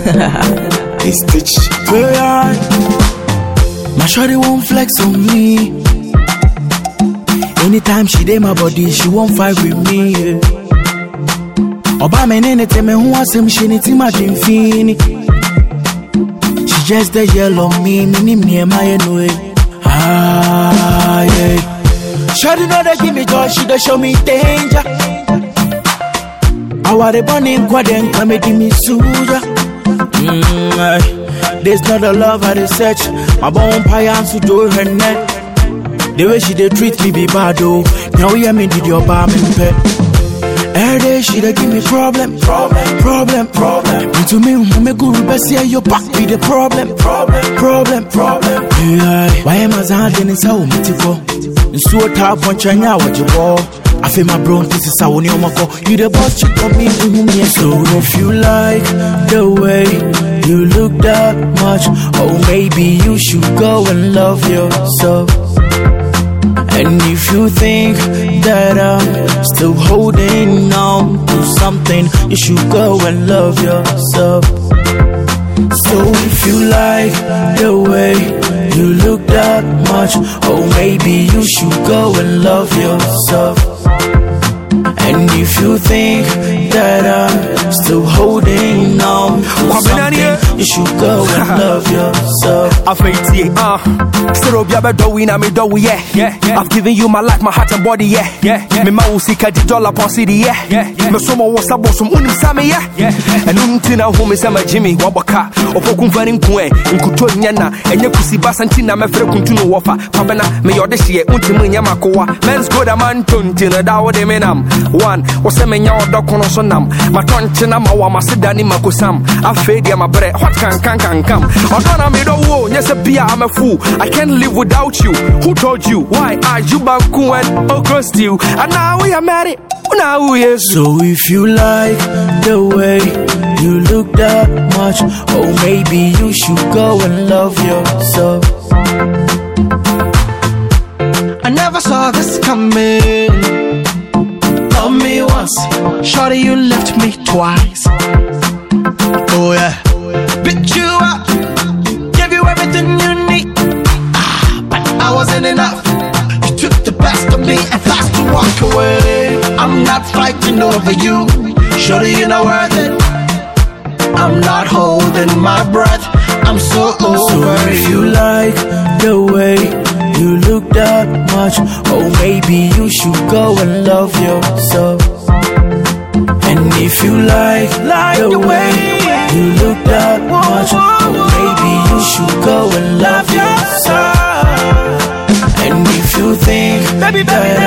They stitch. Yeah. My shorty won't flex on me. Anytime she dey my body, she won't fight with me. Yeah. Oba me nene tell me who wants him, she need him dream fini. She just the yellow me, me nim near my anyway. Ah yeah. Shorty know they give me joy, she dey show me danger. I want the burning quad and come and give me suja. Mm, aye. This not the love I dey search. My bone pie and to do her neck. The way she dey treat me be bad oh. Now hear me did your bar me pet. Every day she dey give me problem, problem, problem, problem. Into me, me guru best yeah your back be the problem, problem, problem, problem. Yeah, why am I zanding in so mitiko? Nsuo taa pɔnkyɛn a wɔgye bɔ afei ma bro nti sisa wo nneɔma kɔ you the boss chick on me wohu me so if you like the way you look that much oh maybe you should go and love yourself and if you think that I'm still holding on to something, you should go and love yourself. So if you like the way you look that much, oh maybe you should go and love yourself. And if you think that I'm still holding on to something, you should go and love yourself. afeitie uh sɛ obi abɛdɔ wo yi na medɔ wo yɛ i've given you my life my heart and body yɛ mema wo sika di dollar pɔse de yɛ mesom wo sa bosom wonim sa meyɛ ɛno nti na wo me sɛ magye me wabɔ ka ɔpɔ kumfa ne nku ɛ nkuto nyɛ na ɛnyɛ kusi basa nti na mɛfrɛ kuntu no wɔfa pabɛna meyɛ ɔde hyeɛ wontimi nyɛ makowa mens go da manto nti no da wode me nam one wo sɛ menya ɔdɔ kono so nam matɔnkye na ma wɔ amaseda ne makosam afei deɛ mabrɛ hot kankankankam ɔdɔ na medɔ wo nyɛ sɛ bia I'm a fool I can't live without you who told you why are you banku and okro stew and now we are married now we are So if you like the way you look that much, oh maybe you should go and love yourself. I never saw this coming. Love me once, shorty, you left me twice. Oh yeah, picked you up, gave you everything you need. Ah, but I wasn't enough. You took the best of me and fast to walk away. I'm not fighting over you, shorty, you're not worth it. I'm not holding my breath. I'm so So over if you. you like the way you look that much, oh maybe you should go and love yourself. And if you like, like the way you look that much, oh maybe you should go and love yourself. And if you think that